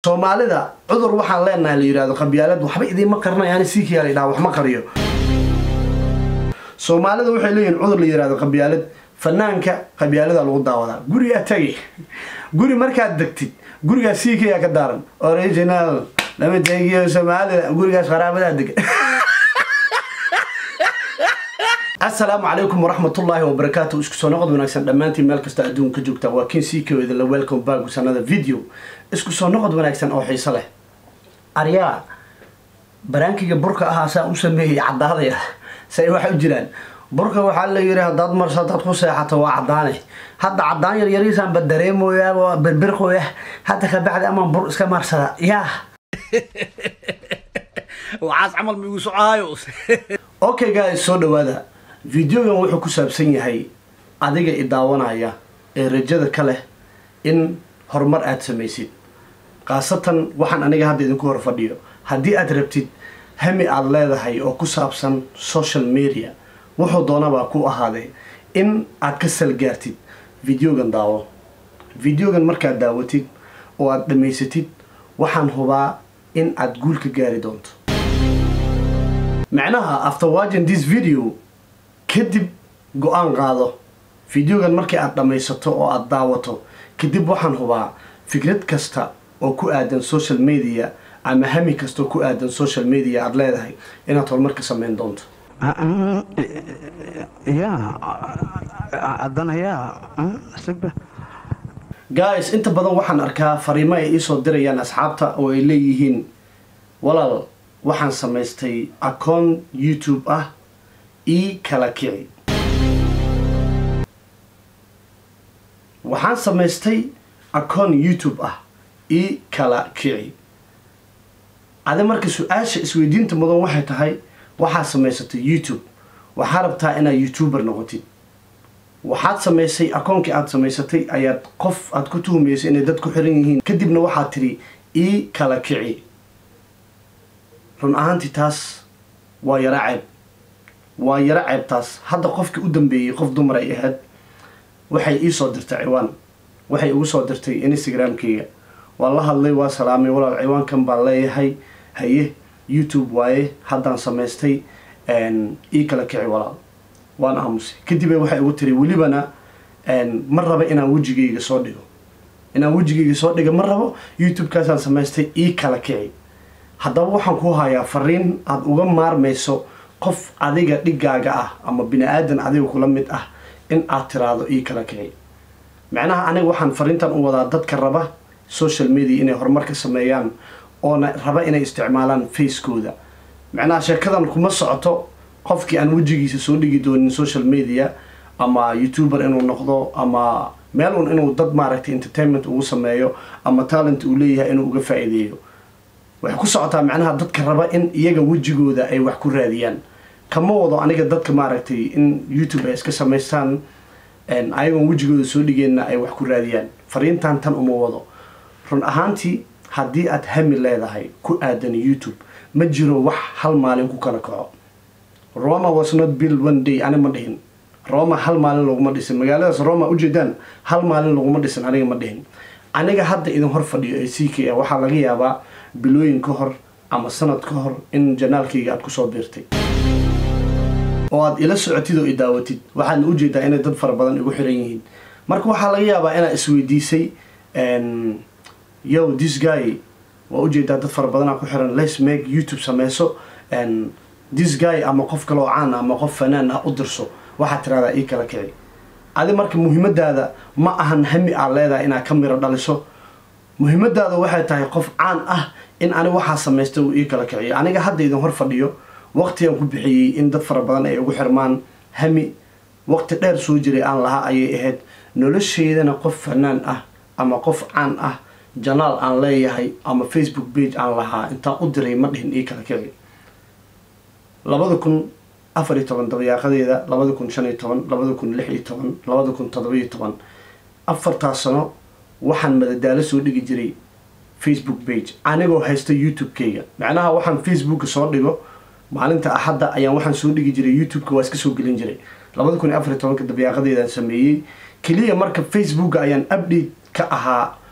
soomaalida cudur waxaan leenahay la yidhahdo qabyaalad waxba idiinma qarinayaani siikiyaa la yidhaha wax ma qariyo soomaalida waxay leeyihin cudur la yidhahdo qabyaalad fanaanka qabyaalada lagu daawadaa gurigaa tagi guri markaad degtid gurigaas siikiyaa ka daaran original lama tegiyo soomaalida gurigaas qaraabadaa dega asalaamu calaykum waraxmatullaahi wabarakaatu isku soo noqod wanaagsan dhammaantiin meel kasta adduunka joogta waa kin siikaweda la welcome back sanada video isku soo noqod wanaagsan oo xiiso leh aryaa baraankiga burka ahaa saa u sameeyey cadaadaya say waxay u jiraan burka waxaa la yidhi haddaad marso haddaad ku seexato waa cadaane hadda cadaan yar yariisaanba dareemoyaa birbirqoya hadda ka bacdi amaan bur iska maarsada yaa waxaas camal ma igu socaayo okay guys soo dhawaada videogan wuxuu ku saabsan yahay adiga i daawanaya ee rajada ka leh in horumar aada samaysid khaasatan waxaan aniga hadda idinku hor fadhiyo haddii aad rabtid hami aada leedahay oo ku saabsan social media wuxuu doonabaa ku ahaadee in aad ka salgaartid videogan daawo videogan markaad daawatid oo aada dhammaysatid waxaan hubaa in aada guul ka gaari doonto macnaha after watching this video kadib go-aan qaado videogan markii aada dhammaysato oo aada daawato kadib waxaan hubaa fikrad kasta oo ku aadan social media ama hami kasta oo ku aadan social media aada leedahay inaad horumar ka sameyn doonto ya haddana yaa sigba guys inta badan waxaan arkaa fariimo ay iisoo dirayaan asxaabta oo ay leeyihiin walaal waxaan samaystay akoon youtube ah ii kala kici waxaan samaystay akoon youtube ah ii kala kici adi marka su-aasha isweydiinta mudan waxay tahay waxaad samaysatay youtube waxaa rabtaa inaad youtuber noqotid waxaad samaysay akoonkii aada samaysatay ayaad qof aada ku tuhumaysay inay dad ku xiran yihiin kadibna waxaad tidhi ii kala kici run ahaantii taas waa yaro ceeb waa yaro ceebtaas hadda qofkii u dambeeyey qof dumar ay ahayd waxay ii soo dirtay ciwaan waxay igu soo dirtay instagramkeyga waa la hadlay waa salaamay walaal ciwaankan baan leeyahay haye youtube waaye haddaan samaystay ii kala kici walaal waan aamusay kadib waxay igu tiri welibana ma raba inaan wejigayga soo dhigo inaan wejigayga soo dhiga ma rabo youtube-kaasaan samaystay ii kala kici haddaba waxaan ku hayaa fariin aada uga maarmayso qof adiga dhigaaga ah ama bini aadan adiga kula mid ah in aad tiraahdo ii kala kici macnaha aniga waxaan fariintan u wadaa dadka raba social media inay horumar ka sameeyaan oona raba inay isticmaalaan facekooda macnaha sheekadan kuma socoto qofkii aan wejigiisa soo dhigi doonin social media ama youtuber inuu noqdo ama meel un inuu dad maaragtay entertainment ugu sameeyo ama talent uu leeyahay inuu uga faa-iideeyo waxay ku socotaa macnaha dadka raba in iyaga wejigooda ay wax ku raadiyaan kama wado aniga dadka maaragtay in youtube ay iska samaystaan ayagoon wejigooda soo dhigeenna ay wax ku raadiyaan fariintan tan uma wado run ahaantii haddii aad hami leedahay ku aadan youtube ma jiro wax hal maalin ku kala kaco roma was not build one day ani ma dhihin roma hal maalin laguma dhisin magaaladaas roma ujeedaan hal maalin laguma dhisin aniga ma dhihin aniga hadda idin hor fadhiyo ee c k a waxaa laga yaabaa bilooyin ka hor ama sanad ka hor in janaalkayga aada kusoo biirtay oo aada ila socotid oo i daawatid waxaadna ujeedaa inay dad fara badan igu xiran yihiin marka waxaa laga yaabaa inaad isweydiisay yo this guy waa ujeedaa dad fara badanaa ku xiran les make youtube sameyso this guy ama qof kale oo caan ama qof fanaan ah u dirso waxaad tiraahdaa ii kala kici adi marka muhiimadaada ma ahan hami aad leedahay inaad ka miro dhaliso muhiimadaada waxay tahay qof caan ah in ani waxaa samaystay uu ii kala kiciyo aniga hadda idin hor fadhiyo waqtigan ku bixiyey in dad fara badan ay ugu xirmaan hami waqti dheer soo jiray aan lahaa ayay ahayd nolosheydana qof fanaan ah ama qof caan ah janaal aan leeyahay ama facebook page aan lahaa intaan u diray ma dhihin ii kala kici labada kun afar iyo toban dabayaaqadeeda labada kun shan iyo toban labada kun lix iyo toban labada kun toddoba-iyo toban afartaas sano waxaan madadaalo soo dhigi jiray facebook page anigoo haysta youtube-kayga macnaha waxaan facebooka soo dhigo maalinta axadda ayaan waxaan soo dhigi jiray youtube-ka waa iska soo gelin jiray labada kun iyo afar iyo tobanka dabayaaqadeedaan sameeyey keliya marka facebooka ayaan update ka ahaa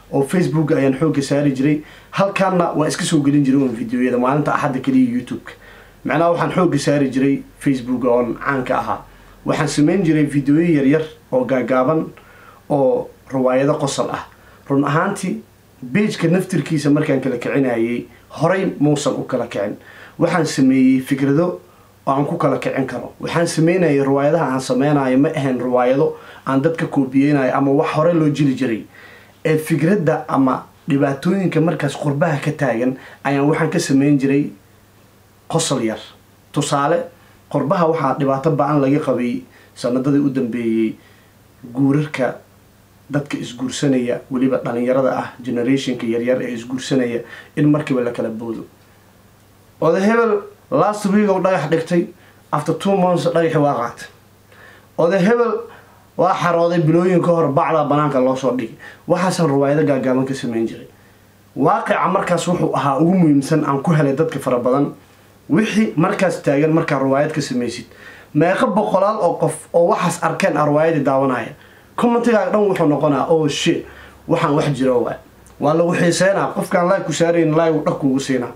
oo facebook ayaan xoogga saari jiray halkaana waa iska soo gelin jiray un videoyada maalinta axadda keliya youtube-ka macnaha waxaan xoogga saari jiray facebook oon caanka ahaa waxaan sameyn jiray videoyo yaryar oo gaagaaban oo riwaayado qosol ah run ahaantii beijka naftirkiisa markaan kala kicinayay horay muusan u kala kicin waxaan sameeyey fikrado oo aan ku kala kicin karo waxaan sameynayay riwaayadaha aan sameynayo ma ahayn riwaayado aan dadka koobiyeynayo ama wax hore loo jiri jiray ee fikradda ama dhibaatooyinka markaas qurbaha ka taagan ayaan waxaan ka sameyn jiray qosol yar tusaale qurbaha waxaa dhibaato ba-an laga qabay sanadadii u dambeeyey guurarka dadka isguursanaya weliba dhalinyarada ah generationka yaryar ee isguursanaya in markiiba la kala boodo oda hebel last week oo dhagax dhigtay after two months dhagaxi waa qaatay oda hebel waa xarooday bilooyin ka hor bacdaa banaanka loo soo dhigay waxaasaan riwaayado gaagaaban ka sameyn jiray waaqica markaas wuxuu ahaa ugu muhiimsan aan ku helay dadka fara badan wixii markaas taagan markaa riwaayad ka samaysid meeqa boqolaal oo qof oo waxaas arkeen a riwaayadii daawanaya commentigaaga dhan wuxuu noqonaa oh shit waxaan wax jiro waa waa lagu xiiseynaa qofkaan laag ku saarayn laag dhag kuugu siinaa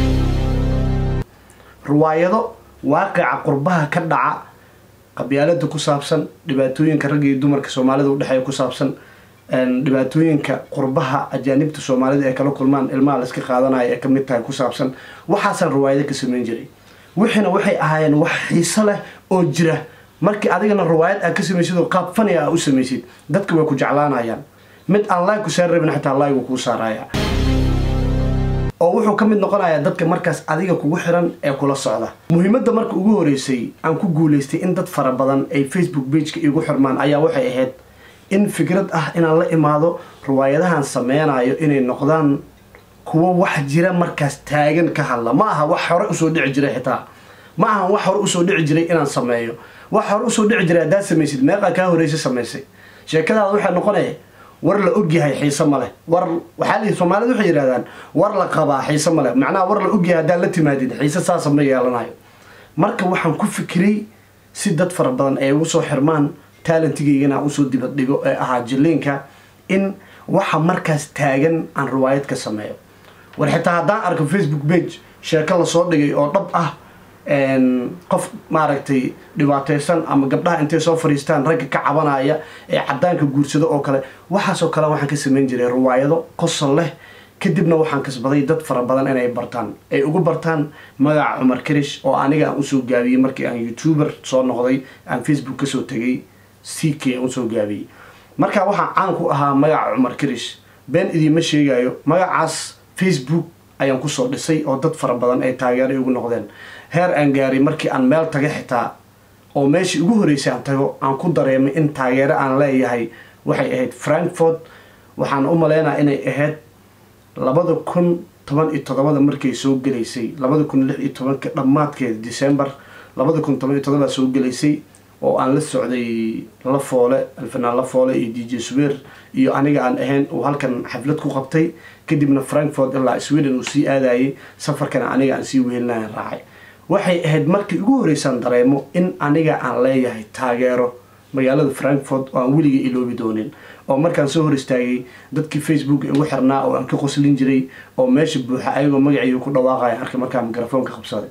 riwaayado waaqica qurbaha ka dhaca qabyaalada ku saabsan dhibaatooyinka ragga iyo dumarka soomaalida udhexeeya ku saabsan dhibaatooyinka qurbaha ajaanibta soomaalida ee kala kulmaan ilmaha la iska qaadanayo ee kamid tahay ku saabsan waxaasaan riwaayado ka sameyn jiray wixiina waxay ahaayeen wax xiiso leh oo jira markii adigana riwaayad aad ka samaysid oo qaab fani ah u samaysid dadka way ku jeclaanayaan mid aan laag ku saari rabin xataa laag uu kuu saaraya oo wuxuu ka mid noqonayaa dadka markaas adiga kugu xiran ee kula socda muhiimadda marka ugu horeysay aan ku guulaystay in dad fara badan ay facebook bageka igu xirmaan ayaa waxay ahayd in fikrad ah inaan la imaado riwaayadahan sameynayo inay noqdaan kuwo wax jira markaas taagan ka hadla ma aha wax hore usoo dhici jiray xitaa ma ahan wax hore usoo dhici jiray inaan sameeyo wax hore usoo dhici jiray haddaad samaysid meeqaa kaa horeysa samaysay sheekadaada waxay noqonaya war la ogyahay xiise ma leh war waxaa lihi soomaalida waxay yidhahdaan war la qabaa xiise ma leh macnaha war la ogyahay haddaad la timaadid xiise saasa ma yeelanayo marka waxaan ku fikiray si dad fara badan ay ugu soo xirmaan taalentigaygana aan usoo dibad dhigo ee ahaa jiliinka in waxa markaas taagan aan riwaayad ka sameeyo war xitaa haddaan arko facebook page sheeko lasoo dhigay oo dhab ah qof maaragtay dhibaateysan ama gabdhaha intay soo fadhiistaan ragga ka cabanaya ee cadaanka guursado oo kale waxaasoo kale waxaan ka sameyn jiray riwaayado qosol leh kadibna waxaan kasbaday dad fara badan inay bartaan ay ugu bartaan magaca cumar karish oo aniga aan usoo gaabiyey markii aan youtuber soo noqday aan facebook kasoo tegay c k aan usoo gaabiyey markaa waxaan caan ku ahaa magaca cumar karish been idiima sheegayo magacaas facebook ayaan kusoo dhisay oo dad fara badan ay taageeray ugu noqdeen heer aan gaaray markii aan meel taga xitaa oo meeshii ugu horeysay aan tago aan ku dareemay in taageero aan leeyahay waxay ahayd frankfort waxaan u maleynaa inay ahayd labada kun toban iyo toddobada markay soo gelaysay labada kun lix iyo tobanka dhammaadkeeda december labada kun toban iyo toddobaa soo gelaysay oo aan la socday la foole alfanaan la foole iyo d j swer iyo aniga aan ahayn uu halkan xaflad ku qabtay kadibna frankfort ilaa sweden uu sii aadayay safarkana aniga aan sii wehelinayan raacay waxay ahayd markii ugu horeysaan dareemo in aniga aan leeyahay taageero magaalada frankfort oo aan weliga iloobi doonin oo markaan soo hor istaagay dadkii facebook igu xirnaa oo aan ka qoslin jiray oo meesha buuxa ayagoo magaciiga ku dhawaaqaya arkay markaa mikrofoonka qabsaday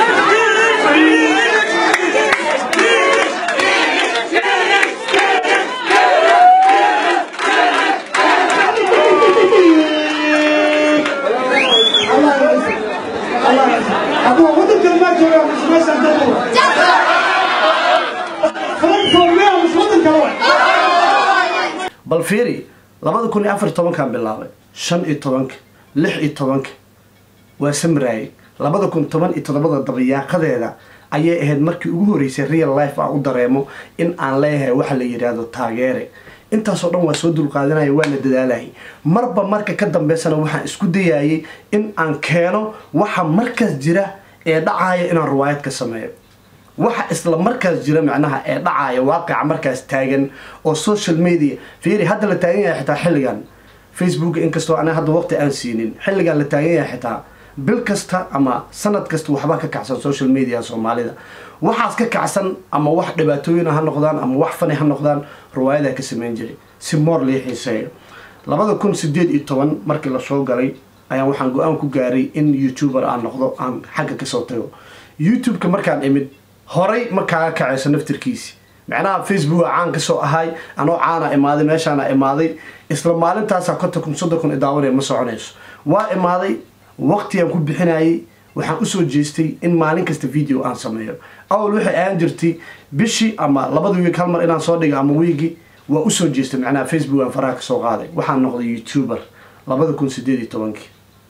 bal fiiri labada kun iyo afar iyo tobankaan bilaabay shan iyo tobanka lix iyo tobanka waa samraayay labada kun toban iyo toddobada dabayaaqadeeda ayay ahayd markii ugu horeysay real life aan u dareemo in aan leeyahay waxa la yidhaahdo taageere intaasoo dhan waa soo dulqaadanaya waa la dadaalayay marba marka ka dambeysana waxaan isku dayayay in aan keeno waxa markaas jira ee dhacaya inaan riwaayad ka sameeyo waxa isla markaas jira macnaha ee dhacaya waaqica markaas taagan oo social media fiiri hadda la taagan yahay xitaa xilligan facebook inkastoo ana hadda waqti aan siinin xilligan la taagan yahay xitaa bil kasta ama sanad kasta waxbaa ka kacsan social media soomaalida waxaas ka kacsan ama wax dhibaatooyin ha noqdaan ama wax fani ha noqdaan riwaayadaa ka sameyn jiray si moor lii xiiseeyo labada kun sideed iyo toban markii lasoo galay ayaan waxaan go-aan ku gaaray in youtuber aan noqdo aan xagga kasoo tago youtube-ka markaan imid horay ma kaaga kacayso naftirkiisi macnaha facebook caan kasoo ahay anoo caana imaaday meeshaana imaaday isla maalintaasaa konton kun soddon kun idaawanaya ma soconayso waa imaaday waqtigaan ku bixinayay waxaan usoo jeestay in maalin kasta video aan sameeyo awal waxay ahaan jirtay bishii ama labada wiig hal mar inaan soo dhigo ama wiigi waa usoo jeestay macnaha facebook aan faraha kasoo qaaday waxaan noqday youtuber labada kun sideed iyo tobankii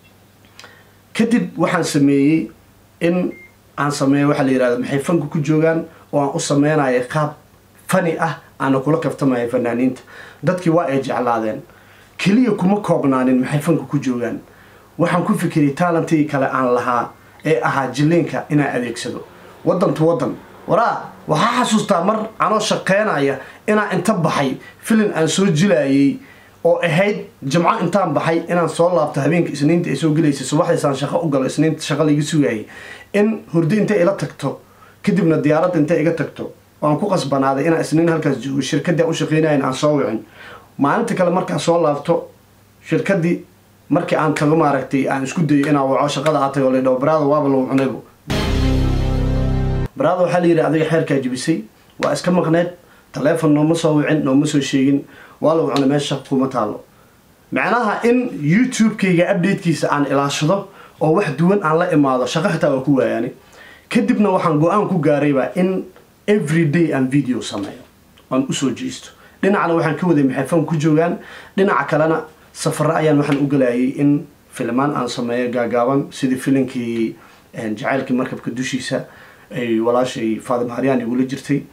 kadib waxaan sameeyey in aan sameeyo waxaa la yihahda maxay fanka ku joogaan oo aan u sameynaya qaab fani ah aana kula kaftamaya fanaaniinta dadkii waa ay jeclaadeen keliya kuma koobnaanin maxay fanka ku joogaan waxaan ku fikiray talantigii kale aan lahaa ee ahaa jileenka inaan adeegsado waddan to waddan waraa waxaa xasuustaa mar anoo shaqeynaya inaan inta baxay filin aan soo jilayay oo ahayd jimco intaan baxay inaan soo laabto habeenka isniinta ay soo gelaysay subaxdaysaan shaqo u galo isniinta shaqa laiga sugayay in hurdo inta ila tagto kadibna diyaaradda inta iga tagto waan ku qasbanaaday inaan isniin halkaas joogo shirkadii aan u shaqeynayan aan soo wicin maalinta kale markaan soo laabto shirkadii markii aan tago maaragtay aan isku dayo inaan waco shaqada aad tago ladhaho baraada waaba lagu cunaybo baraada waxaa la yidhi adiga xeerkaa jibisay waa iska maqneed taleefon nooma soo wicin nooma soo sheegin waa lagu cunay meesha shaqa kuma taalo macnaha in youtube-kayga updatekiisa aan ilaashado oo wax duwan aan la imaado shaqo xitaa waa ku waayaani kadibna waxaan go-aan ku gaaraybaa in every day aan video sameeyo aan usoo jeesto dhinacna waxaan ka waday maxay fan ku joogaan dhinaca kalena safaro ayaan waxaan u galayay in filmaan aan sameeyo gaagaaban sidii filinkii jacaylkii markabka dushiisa ay walaashay faatima haryaan igula jirtay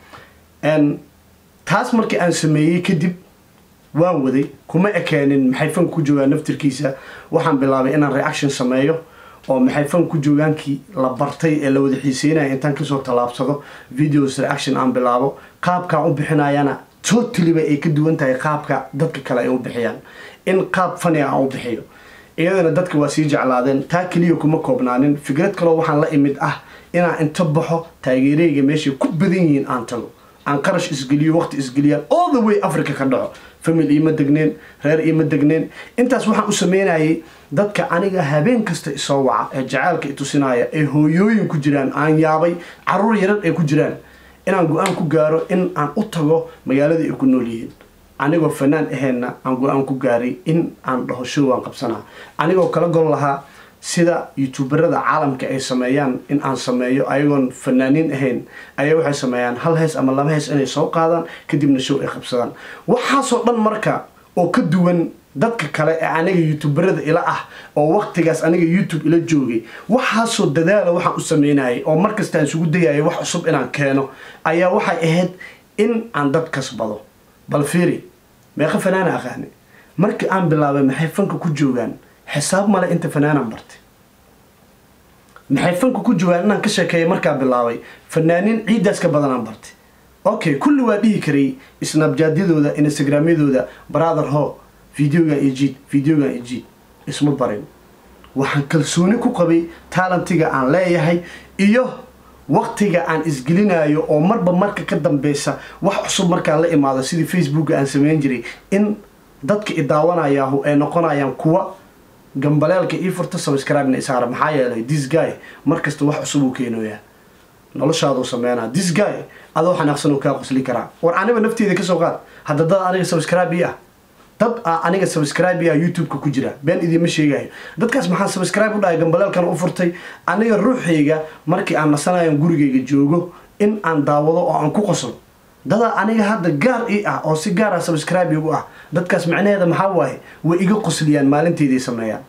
taas markii aan sameeyey kadib waan waday kuma ekeenin maxay fanka ku joogaan naftirkiisa waxaan bilaabay inaan reaction sameeyo oo maxay fan ku joogaankii la bartay ee la wada xiiseynaya intaan kasoo tallaabsado videos reaction aan bilaabo qaabkaan u bixinayana totaliba ay ka duwan tahay qaabka dadka kale ay u bixiyaan in qaab faniga aan u bixiyo iyadana dadka waa sii jeclaadeen taa keliya kuma koobnaanin fikrad kaloo waxaan la imid ah inaan inta baxo taageereyga meeshay ku badan yihiin aan tago aan qarash isgeliyo waqti isgeliyaan all the way africa ka dhaco famil iima degneen reer iima degneen intaas waxaan u sameynayay dadka aniga habeen kasta isoo waca ee jacaylka itusinaya ee hooyooyin ku jiraan aan yaabay caruur yarar ay ku jiraan inaan go-aan ku gaaro in aan u tago magaalada ay ku nool yihiin anigoo fanaan aheenna aan go-aan ku gaaray in aan dhaho show aan qabsanaa anigoo kala gol lahaa sida youtuberada caalamka ay sameeyaan in aan sameeyo ayagoon fanaaniin ahayn ayaa waxay sameeyaan hal hees ama laba hees inay soo qaadaan kadibna show ay qabsadaan waxaasoo dhan marka oo ka duwan dadka kale ee aniga youtuberada ila ah oo waqtigaas aniga youtube ila joogay waxaasoo dadaala waxaan u sameynayay oo markasta aan isugu dayaya wax cusub inaan keeno ayaa waxay ahayd in aan dad kasbado bal fiiri meeqa fanaana aqaani markii aan bilaabay maxay fanka ku joogaan xisaab male inta fanaanan bartay maxay fanka ku joogaan inaan ka sheekeeya markaa bilaabay fanaaniin ciiddaas ka badanaan bartay okay kulli waa dhihi karay snabjaadyadooda instagramyadooda brother ho videogan ejid videogan ejid isma barin waxaan kalsooni ku qabay taalentiga aan leeyahay iyo waqtiga aan isgelinayo oo marba marka ka dambeysa wax cusub markaan la imaado sidii facebooka aan sameyn jiray in dadka idaawanayaahu ay noqonayaan kuwa gambaleelka ii furta subscribe-na isaara maxaa yeelay this guy markasta wax cusub uu keenooyaa noloshaaduu sameynaa this guy adoo xanaaqsan uu kaa qosli karaa war aniba nafteeda kasoo qaad hadda dad aniga subscribe ii ah dad a aniga subscribe ii ah youtube-ka ku jira been idiima sheegayo dadkaas maxaan subscribe u dhahay gambaleelkan u furtay aniga ruuxayga markii aan nasanayan gurigayga joogo in aan daawado oo aan ku qoslo dadaa aniga hadda gaar ii ah oo si gaar ah subscribe igu ah dadkaas macnaheeda maxaa waaye way iga qosliyaan maalinteyday sameeyaan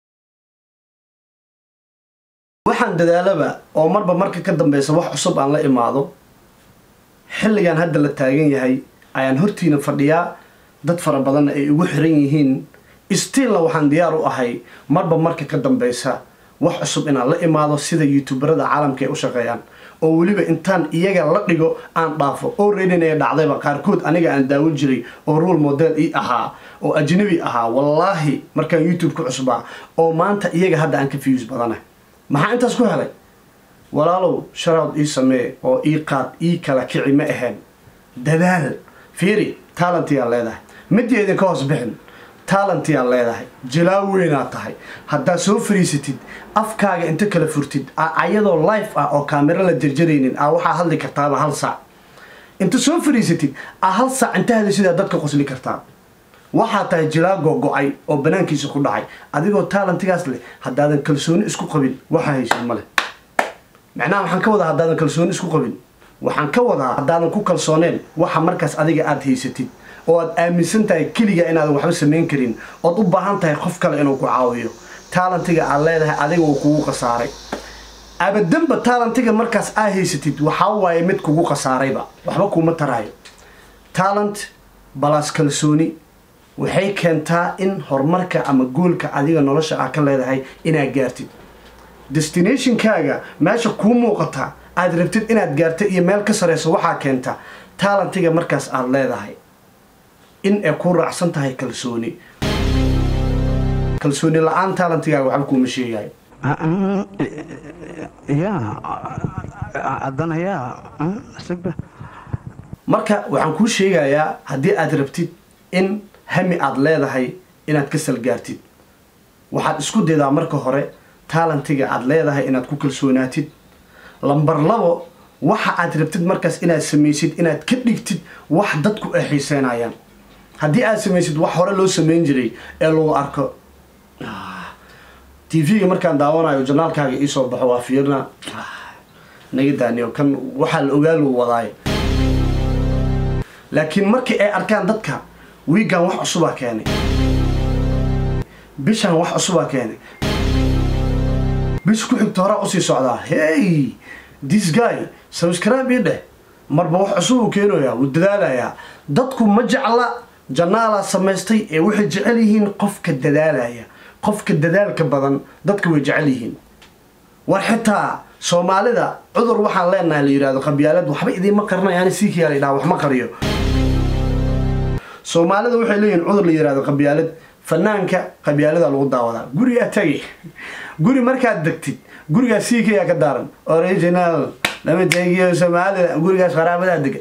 waxaan dadaalaba oo marba marka ka dambeysa wax cusub aan la imaado xilligan hadda la taagan yahay ayaan hortiina fadhiyaa dad fara badanna ay ugu xiran yihiin stiilna waxaan diyaar u ahay marba marka ka dambeysa wax cusub inaan la imaado sida youtuberada caalamka ay u shaqeeyaan oo weliba intaan iyaga la dhigo aan dhaafo oo reedinaya dhacdayba qaarkood aniga aan daawin jiray oo role model ii ahaa oo ajnabi ahaa wallaahi markaan youtube ku cusbaa oo maanta iyaga hadda aan ka fiyus badana maxaa intaas ku helay walaalow sharaad ii samee oo ii qaad ii kala kici ma ahayn dadaal fiiri talentiyaa leedahay midii idinka hoos bixin taalentiyaad leedahay jalaa weynaad tahay haddaad soo fariisatid afkaaga inta kala furtid ayadoo life ah oo kaamiro la jarjaraynin a waxaa hadli kartaaba hal saac inta soo fariisatid a hal saac inta hadasidaa dadka qosli kartaa waxaa tahay jalaa gogo-ay oo banaankiisa ku dhacay adigoo taalentigaas leh haddaadan kalsooni isku qabin waxaa haysid ma leh macnaha waxaan ka wadaa haddaadan kalsooni isku qabin waxaan ka wadaa haddaadan ku kalsooneen waxa markaas adiga aada haysatid oo aad aaminsan tahay keliga inaadan waxba samayn karin ood u baahan tahay qof kale inuu ku caawiyo taalentiga aad leedahay adiga uu kugu khasaaray abadanba taalentiga markaas aa haysatid waxaa waaye mid kugu khasaarayba waxba kuuma taraayo taalent balaas kalsooni waxay keentaa in horumarka ama goolka adiga nolosha ah ka leedahay inaad gaartid destinationkaaga meesha kuu muuqata aada rabtid inaad gaarta iyo meel ka sareyso waxaa keenta taalentiga markaas aada leedahay in ay ku raacsan tahay kalsooni kalsooni la-aan taalentigaaga waxba kuuma sheegayo ya haddana yaa sigba marka waxaan kuu sheegayaa haddii aad rabtid in hami aada leedahay inaad ka salgaartid waxaad isku daydaa marka hore taalentiga aada leedahay inaad ku kalsoonaatid lambar labo waxa aad rabtid markaas inaad samaysid inaad ka dhigtid wax dadku ay xiiseynayaan haddii aad samaysid wax hore loo samayn jiray ee lagu arko t v-ga markaan daawanayo janaalkaaga iisoo baxo waa fiirna naga daaniyo kan waxaa la ogaa lagu wadaayo laakiin markii ay arkaan dadka wiigan wax cusubaa keenay bishaan wax cusubaa keenay bish ku xigta horaa usii socdaa hey this guy subscribe ii dheh marba wax cusub uu keenayaa wuu dadaalayaa dadku ma jecla janaalaa samaystay ee waxay jecel yihiin qofka dadaalaya qofka dadaalka badan dadka way jecel yihiin war xitaa soomaalida cudur waxaan leenahay la yidhahdo qabyaalad waxba idiinma qarinayaani siikiyaa la yidhaha wax ma qariyo soomaalida waxay leeyihiin cudur la yidhahdo qabyaalad fanaanka qabyaalada lagu daawadaa gurigaa tagi guri markaad degtid gurigaa siikayaa ka daaran original lama tegiyo soomaalida gurigaas qaraabadaa dega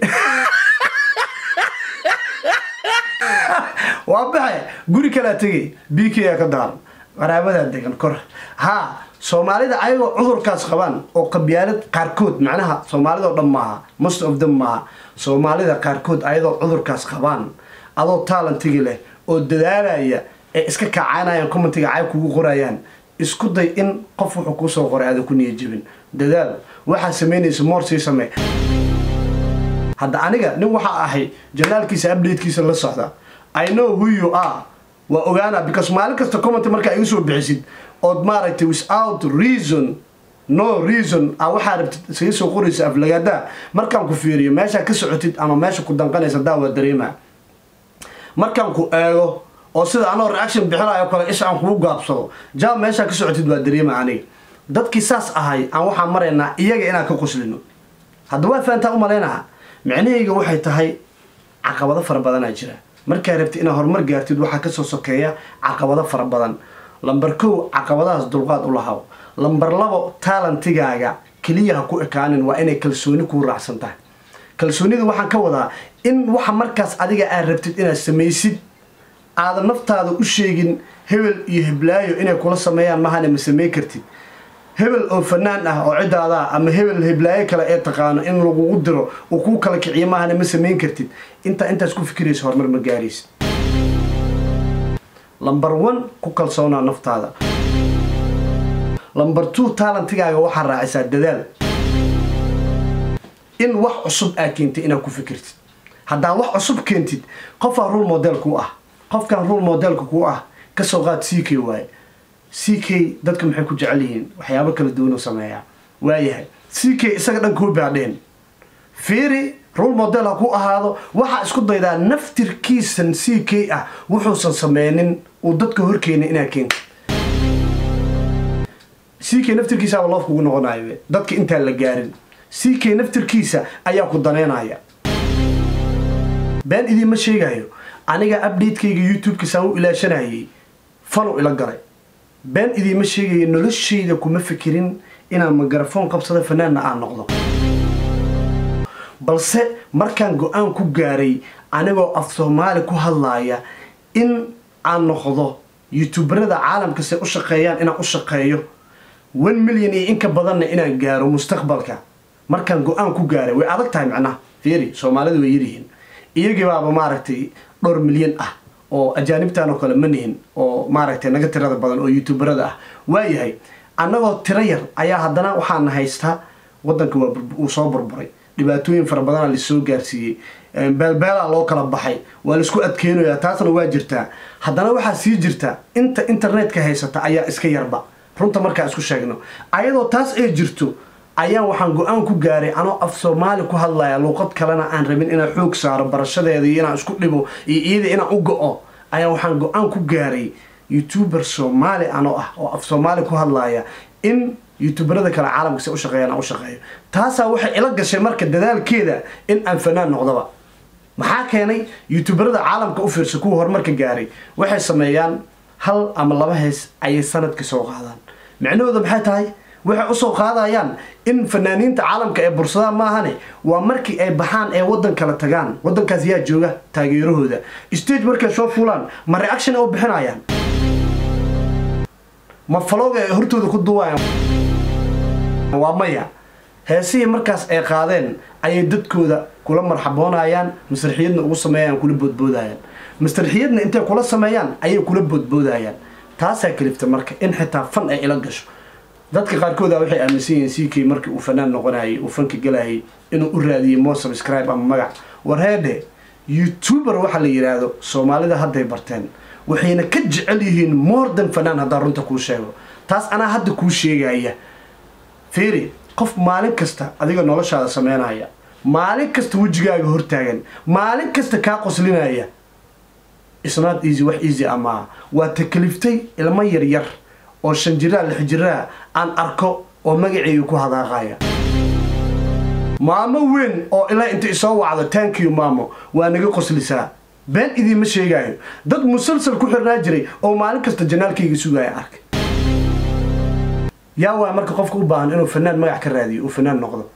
waa baxe guri kalaa tegay bikayaa ka daaran qaraabadaa degan kor haa soomaalida ayagoo cudurkaas qabaan oo qabyaalad qaarkood macnaha soomaalida oo dhan maaha most of them maaha soomaalida qaarkood ayadoo cudurkaas qabaan adoo taalentigi leh oo dadaalaya ee iska kacaynayaan commentiga cayb kugu qorayaan isku day in qof wuxuu kuusoo qoray aadan ku niya jebin dadaal waxaa samaynaysa moor sii samee hadda aniga nin waxaa ahay janaalkiisa updatekiisa la socda i know who you are waa ogaana because maalin kasta comment markaa igu soo bixisid ood maaragtay without reason no reason a waxaa rabtid isaga soo qoraysa aflagaada markaan ku fiiriyo meeshaa ka socotid ama meesha ku danqanaysa daa waa dareema markaan ku eego oo sida anoo reaction bixinayo kale isha aan kugu gaabsado jaab meeshaa ka socotid waa dareema aniga dadkii saas ahay aan waxaan maraynaa iyaga inaan ka qoslino hadda waa fahantaa u malaynaha micnahayga waxay tahay caqabado fara badanaa jira markaa rabtid inaad horumar gaartid waxaa kasoo sokeeya caqabado fara badan lambar kow caqabadahaas dulqaad u lahaw lambar labo taalentigaaga keliya ha ku ekaanin waa inay kalsooni kuu raacsan tahay kalsoonida waxaan ka wadaa in waxa markaas adiga aad rabtid inaad samaysid aadan naftaada u sheegin hebel iyo heblaayo inay kula sameeyaan mahane ma samey kartid hebel oo fanaan ah oo cidaadaa ama hebel heblaayo kale ee taqaano in lagugu diro uu kuu kala kiciyo mahane ma samayn kartid intaa intaas ku fikiraysa horumar ma gaaraysid lambar one ku kalsoonaa naftaada lambar two taalentigaaga waxaa raacisaa dadaal in wax cusub aa keentay inaad ku fikirtid haddaa wax cusub keentid qofaa rule model ku ah qofkan rule modelka ku ah kasoo qaad c k waaye c k dadka maxay ku jecel yihiin waxyaabo kala duwan u sameeyaa waayahay c k isaga dhan kuu baadheen fiiri rule model ha ku ahaado waxaa isku daydaa naftirkiisan c k ah wuxuusan sameynin uu dadka horkeenay inaad keentid c k naftirkiisaaba loof kugu noqonayo dadka intaan la gaarin c k naftirkiisa ayaa ku daneynaya been idiinma sheegayo aniga updatekayga youtube-ka saan u ilaashanayay falow ila galay been idiinma sheegayo noloshayda kuma fikirin inaan mikrofon qabsado fanaanna aan noqdo balse markaan go-aan ku gaaray anigoo af soomaali ku hadlaaya in aan noqdo youtuberada caalamka se u shaqeeyaan inaan u shaqeeyo one million iyo inka badanna inaan gaaro mustaqbalka markaan go-aan ku gaaray way adag tahay macnaha fiiri soomaalidu way yaryihiin iyagii baaba maaragtay dhowr milyan ah oo ajaanibtan oo kale ma nihin oo maaragtay naga tirada badan oo youtuberada ah waayahay annagoo tiro yar ayaa haddana waxaana haystaa wadanka waa uu soo burburay dhibaatooyin fara badana lasoo gaarsiiyey beelbeelaa loo kala baxay waa laisku adkeynayaa taasna waa jirtaa haddana waxaa sii jirta inta internetka haysata ayaa iska yarba runta markaa isku sheegno ayadoo taas ay jirto ayaan waxaan go-aan ku gaaray anoo af soomaali ku hadlaya luuqad kalena aan rabin inaan xoog saaro barashadeeda iyo inaan isku dhibo iyo iyada inaan u go-o ayaa waxaan go-aan ku gaaray youtuber soomaali anoo ah oo af soomaali ku hadlaya in youtuberada kale caalamka se u shaqeeyaan aan u shaqeeyo taasaa waxay ila gashay marka dadaalkeeda in aan fanaan noqdaba maxaa keenay youtuberada caalamka u fiirsa kuwa horumarka gaaray waxay sameeyaan hal ama laba hees ayay sanadkii soo qaadaan micnahooda maxay tahay waxay usoo qaadayaan in fanaaniinta caalamka ee bursadaan maahane waa markii ay baxaan ee wadan kala tagaan wadankaas yaa jooga taageerahooda stage markay soo fuulaan ma reaction u bixinayaan ma falooga ay hortooda ku duwayaan waa maya heesihii markaas ay qaadeen ayay dadkooda kula marxaboonayaan masraxiyadna ugu sameeyaan kula boodboodayaan masraxiyadna intay kula sameeyaan ayay kula boodboodayaan taasaa kalifta marka in xitaa fan ay ila gasho dadka qaarkooda waxay aaminsan yihiin ck markii uu fanaan noqonayay uu fanka galayay inuu u raadiyay mo subscribe ama magac warheedhe youtuber waxa la yidhaahdo soomaalida hadday barteen waxayna ka jecel yihiin more than fanaan haddaan runta kuu sheego taas anaa hadda kuu sheegaya fiiri qof maalin kasta adiga noloshaada sameynaya maalin kasta wejigaaga hortaagan maalin kasta kaa qoslinaya isnaad easy wax easy amaa waa takliftay ilmo yaryar oo shan jiraa lix jiraa aan arko oo magaceyga ku hadaaqaya maamo weyn oo ilaa inta isoo wacdo tankiyo maamo waa naga qoslisaa been idiinma sheegaayo dad musalsal ku xirnaa jiray oo maalin kasta janaalkayga sugaya arkay yaa waaya marka qofka u baahan inuu fanaan magac ka raadiyo uu fanaan noqdo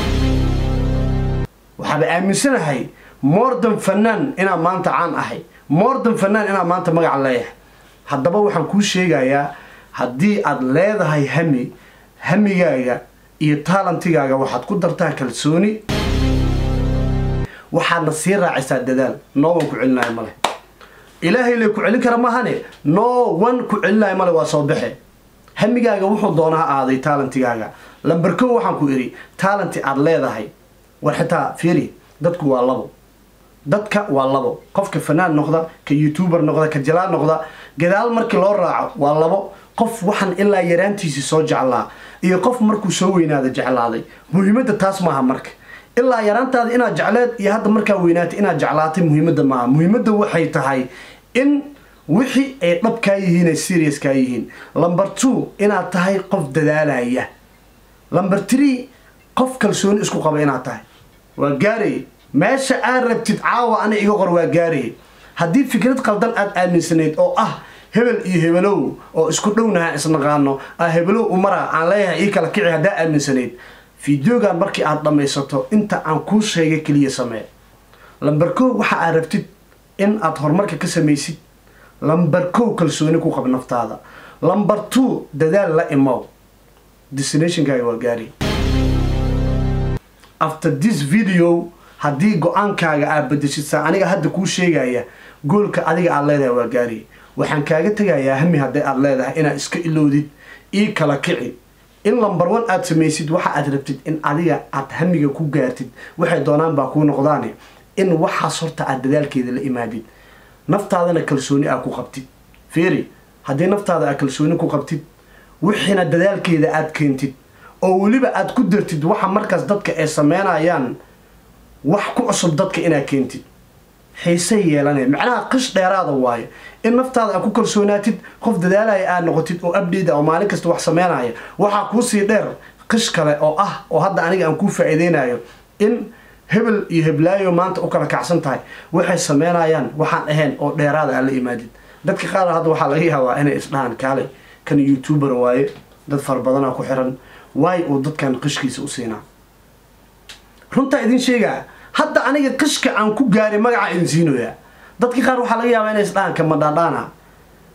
waxaaba aaminsanahay mordan fanaan inaan maanta caan ahay mordan fanaan inaan maanta magac leeyahay haddaba waxaan kuu sheegayaa haddii aad leedahay hami hamigaaga iyo taalantigaaga waxaad ku dartaa kalsooni waxaadna sii raacisaa dadaal no one ku celinayo male ilaahay le ku celin kara mahane no one ku celinayo male waa soo baxe hamigaaga wuxuu doonaa aaday taalantigaaga lamberko waxaan ku idhi taalanti aad leedahay war xitaa fiiri dadku waa labo dadka waa labo qofka fanaan noqda ka youtuber noqda ka jalaa noqda gadaal markii loo raaco waa labo qof waxaan ilaa yaraantiisii soo jeclaa iyo qof markuu soo weynaada jeclaaday muhiimadda taas maaha marka ilaa yaraantaada inaad jecleed iyo hadda markaa weynaatay inaad jeclaatay muhiimadda maaha muhiimadda waxay tahay in wixii ay dhab kaa yihiin ay serious kaa yihiin lumber two inaad tahay qof dadaalaya lumber three qof kalsooni isku qaba inaad tahay waa gaaraya meesha aad rabtid caawa ana iga qor waa gaaraya haddii fikrad qaldan aad aaminsanayd oo ah hebel iyo hebelow oo isku dhownaha isnaqaano a hebelow umara aan leeyahay ii kala kici haddaa aaminsanayd fideogan markii aad dhammaysato inta aan kuu sheegay keliya samee lamber kow waxa aad rabtid in aad horumarka ka samaysid lamber kow kalsooni ku qab naftaada lamber two dadaal la imow destinationkaaga waa gaari after this video haddii go-aankaaga aad bedeshid saa aniga hadda kuu sheegaya goolka adiga aad leedahay waa gaari waxaan kaaga tegayaa hami hadday aad leedahay inaad iska ilowdid ii kala kici in lamber one aad samaysid waxa aad rabtid in adiga aad hamiga ku gaartid waxay doonaan baa kuu noqdaane in waxaas horta aad dadaalkeeda la imaadid naftaadana kalsooni aad ku qabtid fiiri haddii naftaada aad kalsooni ku qabtid wixiina dadaalkeeda aad keentid oo weliba aad ku dartid waxa markaas dadka ay sameynayaan wax ku cusub dadka inaad keentid xiisay yeelanaya macnaha qish dheeraada waayo in naftaada aad ku kalsoonaatid qof dadaalaya aad noqotid oo abdate oo maalin kasta wax sameynaya waxaa kuusii dheer qish kale oo ah oo hadda aniga aan kuu faa-iideynayo in hebel iyo heblaayo maanta u kala kacsan tahay waxay sameynayaan waxaan ahayn oo dheeraada aan la imaadid dadka qaar hadda waxaa laga yaabaa inay isdhahaan kaalay kan youtuber waaye dad fara badanaa ku xiran waay uu dadkan qishkiisa u siinaa runtaa idin sheegaa hadda aniga qishka aan ku gaaray magacaa idin siinoyaa dadka qaar waxaa laga yaabaa inay isdhahaan kama dhaadhaana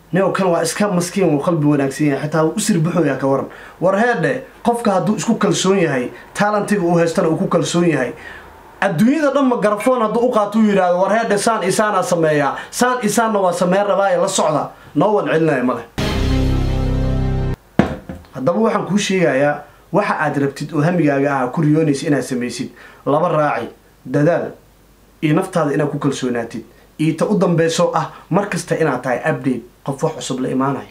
neo kan waa iska maskiin uu qalbi wanaagsan yahay xitaa u sirbaxooya ka waran war heedhe qofka hadduu isku kalsoon yahay taalentiga uu haystana uu ku kalsoon yahay adduunyada dhan ma garafoon hadduu u qaato uu yidhaahdo war heedhe saan isaanaa sameeyaa saan isaanna waa sameyn rabaaye la socda noo wan celinaya male haddaba waxaan kuu sheegayaa waxa aad rabtid oo hamigaaga ah ku riyoonaysa inaad samaysid laba raaci dadaal iyo naftaada inaad ku kalsoonaatid iyo ta u dambeyso ah mar kasta inaad tahay update qof wax cusub la imaanayo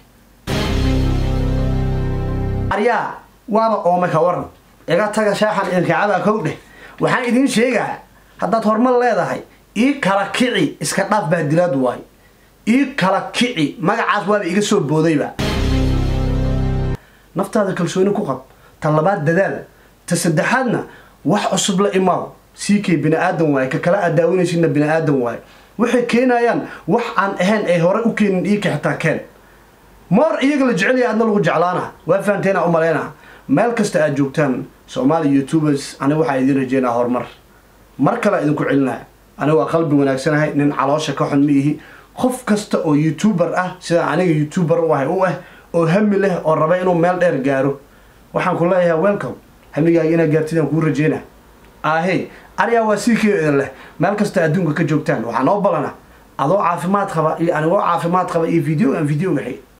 aryaa waaba oome ka waran iga taga shaaxan ilkacabaa kow dheh waxaan idiin sheegaa haddaad horumar leedahay ii kala kici iska dhaaf baadilaad waay ii kala kici magacaas waaba iga soo boodayba naftaada kalsooni ku qab ta labaad dadaal ta saddexaadna wax cusub la imaaw sii kay bini aadan waaye ka kala aad daawanaysidna bini aadan waaye waxay keenayaan wax aan ahayn ay hore u keenin dhiigka xitaa keen moor iyaga la jecelaya adna lagu jeclaana waa fahanteena u maleyna meel kasta aad joogtaan soomaali youtubers aniga waxaa idiin rajeynaa horumar mar kale idinku celinaa aniga waa qalbi wanaagsanahay nin caloosha ka xun ma ihi qof kasta oo youtuber ah sida aniga youtuber u ahay u ah oo hami leh oo raba inuu meel dheer gaaro waxaan ku leeyahay welcome hamigaaga inaad gaartidaan kuu rajeynaa ahe ariyaa waa sii kii idin leh meel kasta adduunka ka joogtaan waxaa noo balana adoo caafimaad qaba iyo anigoo caafimaad qaba iyo videogan videoga xig